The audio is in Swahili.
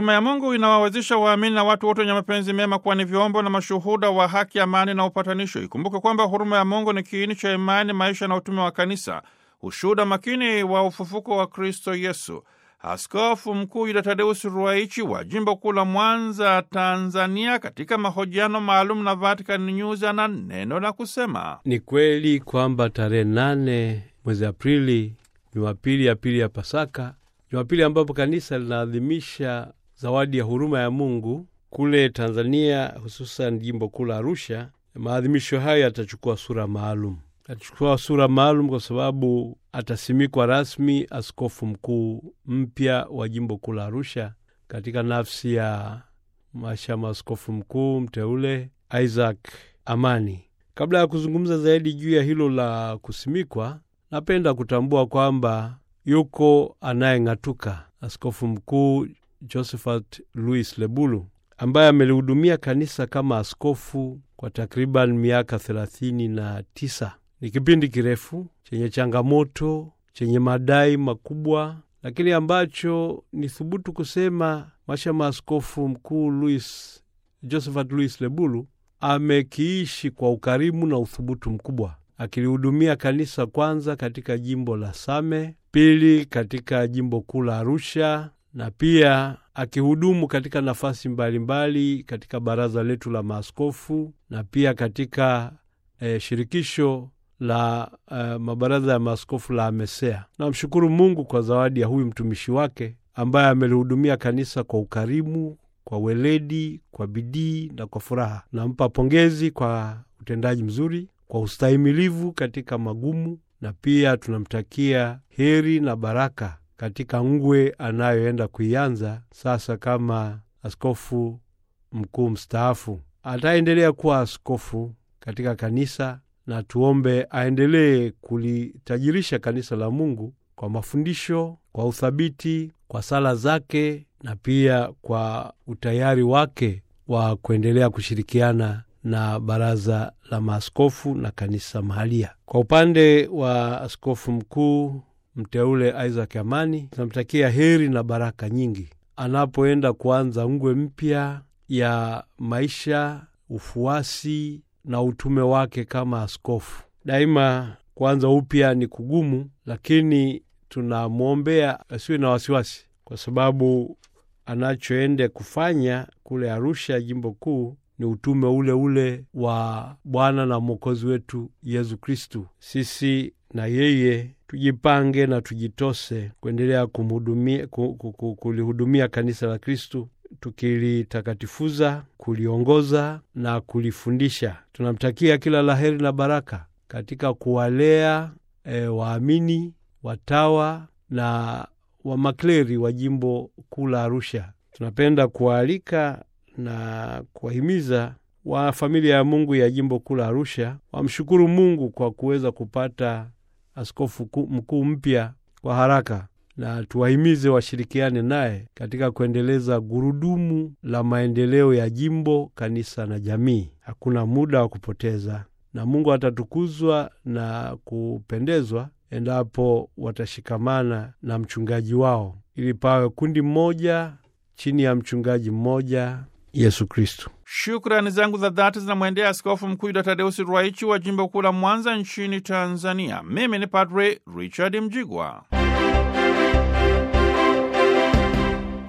Huruma ya Mungu inawawezesha waamini na watu wote wenye mapenzi mema kuwa ni vyombo na mashuhuda wa haki, amani na upatanisho. Ikumbuke kwamba huruma ya Mungu ni kiini cha imani, maisha na utume wa Kanisa, ushuhuda makini wa ufufuko wa Kristo Yesu. Askofu Mkuu Yuda Tadeusi Ruwaichi wa jimbo kuu la Mwanza, Tanzania, katika mahojiano maalum na Vatican News ana neno la kusema. Ni kweli kwamba tarehe nane mwezi Aprili, Jumapili ya pili ya Pasaka, Jumapili ambapo kanisa linaadhimisha zawadi ya huruma ya Mungu kule Tanzania, hususan jimbo kuu la Arusha, maadhimisho hayo yatachukua sura maalum atachukua sura maalum kwa sababu atasimikwa rasmi askofu mkuu mpya wa jimbo kuu la Arusha katika nafsi ya mashama askofu mkuu mteule Isaac Amani. Kabla ya kuzungumza zaidi juu ya hilo la kusimikwa, napenda kutambua kwamba yuko anayeng'atuka, askofu mkuu Josephat Louis Lebulu ambaye amelihudumia kanisa kama askofu kwa takriban miaka thelathini na tisa. Ni kipindi kirefu chenye changamoto, chenye madai makubwa, lakini ambacho ni thubutu kusema mashama askofu mkuu Louis Josephat Louis Lebulu amekiishi kwa ukarimu na uthubutu mkubwa, akilihudumia kanisa kwanza katika jimbo la Same, pili katika jimbo kuu la Arusha, na pia akihudumu katika nafasi mbalimbali mbali katika baraza letu la maaskofu na pia katika eh, shirikisho la uh, mabaraza ya maaskofu la AMESEA. Namshukuru Mungu kwa zawadi ya huyu mtumishi wake ambaye amelihudumia kanisa kwa ukarimu, kwa weledi, kwa bidii na kwa furaha. Nampa pongezi kwa utendaji mzuri, kwa ustahimilivu katika magumu, na pia tunamtakia heri na baraka katika ngwe anayoenda kuianza sasa kama askofu mkuu mstaafu. Ataendelea kuwa askofu katika kanisa na tuombe aendelee kulitajirisha kanisa la Mungu kwa mafundisho, kwa uthabiti, kwa sala zake na pia kwa utayari wake wa kuendelea kushirikiana na baraza la maaskofu na kanisa mahalia. Kwa upande wa askofu mkuu mteule Isaac Amani, tunamtakia heri na baraka nyingi anapoenda kuanza ngwe mpya ya maisha, ufuasi na utume wake kama askofu. Daima kuanza upya ni kugumu, lakini tunamwombea asiwe na wasiwasi, kwa sababu anachoenda kufanya kule Arusha, jimbo kuu, ni utume ule ule wa Bwana na Mwokozi wetu Yesu Kristu. Sisi na yeye tujipange na tujitose kuendelea kumhudumia, kulihudumia kanisa la Kristu tukilitakatifuza, kuliongoza na kulifundisha. Tunamtakia kila laheri na baraka katika kuwalea e, waamini, watawa na wamakleri wa jimbo kuu la Arusha. Tunapenda kuwaalika na kuwahimiza wa familia ya Mungu ya jimbo kuu la Arusha wamshukuru Mungu kwa kuweza kupata askofu mkuu mpya kwa haraka na tuwahimize washirikiane naye katika kuendeleza gurudumu la maendeleo ya jimbo, kanisa na jamii. Hakuna muda wa kupoteza, na Mungu atatukuzwa na kupendezwa endapo watashikamana na mchungaji wao, ili pawe kundi mmoja chini ya mchungaji mmoja, Yesu Kristu. Shukrani zangu za dhati zinamwendea Askofu Mkuu Yuda Tadeusi Ruwaichi wa jimbo kuu la Mwanza nchini Tanzania. Mimi ni Padre Richard Mjigwa.